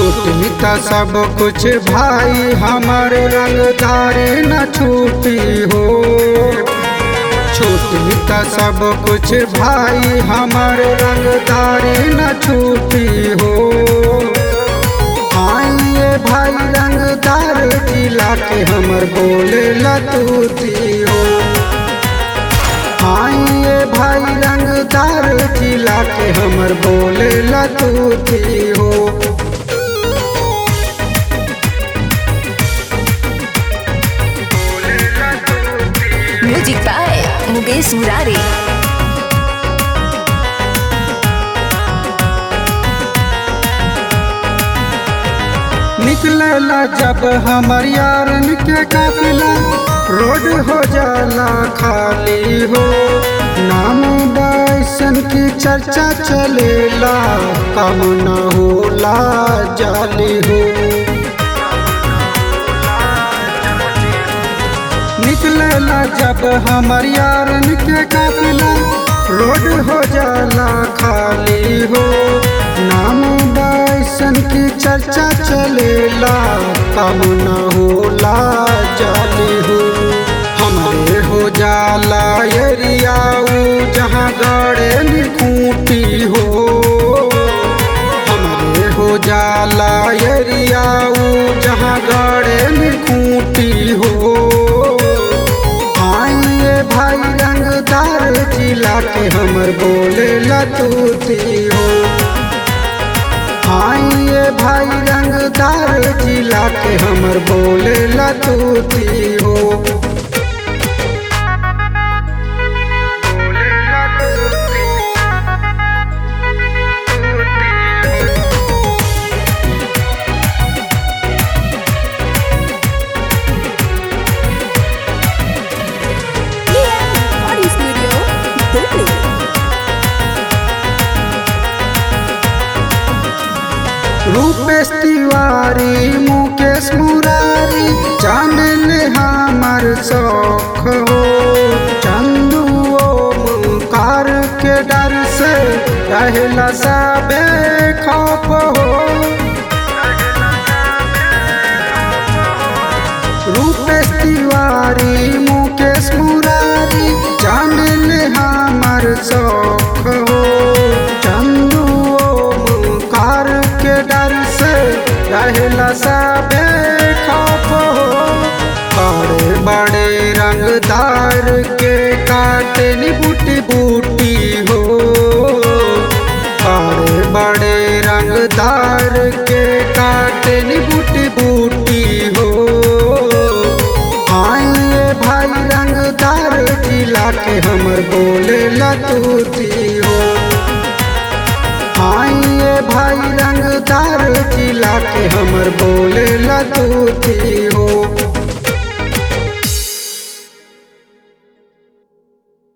छूट मिता सब कुछ भाई हमारे रंगदारी न छूटी हो छूट मिता सब कुछ भाई हमारे रंगदारी न छूटी हो आइए भाई रंगदार जिला के हमर बोले लतूती हो आइए भाई रंगदार जिला के हमर बोले लतूती हो म्यूजिक बाय मुकेश मुरारी निकलेला जब हमर यारन के काफिला रोड हो जाला खाली हो नाम बैसन की चर्चा चलेला कम न होला जाली हो निकलेला जब हमर यारन के काफिला रोड हो जाला खाली हो नाम बैसन की चर्चा चलेला कम न होला जाली हो हमारे हो जाला एरियाऊ जहाँ गड़े निकूटी हो हमारे हो जाला एरियाऊ जहाँ गड़े निकूटी हो आइए भाई रंगदार जिला के हमर बोले लतूती हो आइए भाई रंगदार जिला के हमर बोले लतूती हो ऑडियो स्टूडियो दिल्ली रूपेश तिवारी मुकेश मुरारी जान ले हमर शौक हो चंदू ओमकार के डर से रहला सबे खौफ हो रूपेश तिवारी मुकेश मुरारी जान ले हमर शौक हो चंदू ओमकार के डर से रहला सबे खौफ हो बड़े बड़े रंगदार के काटनी बूटी बूटी हो बड़े बड़े रंगदार के काटनी बूटी बूटी हो आइए भाई रंगदार जिला के हमर बोले लतूती हो आइए भाई रंगदार जिला के हमर बोले लतूती हो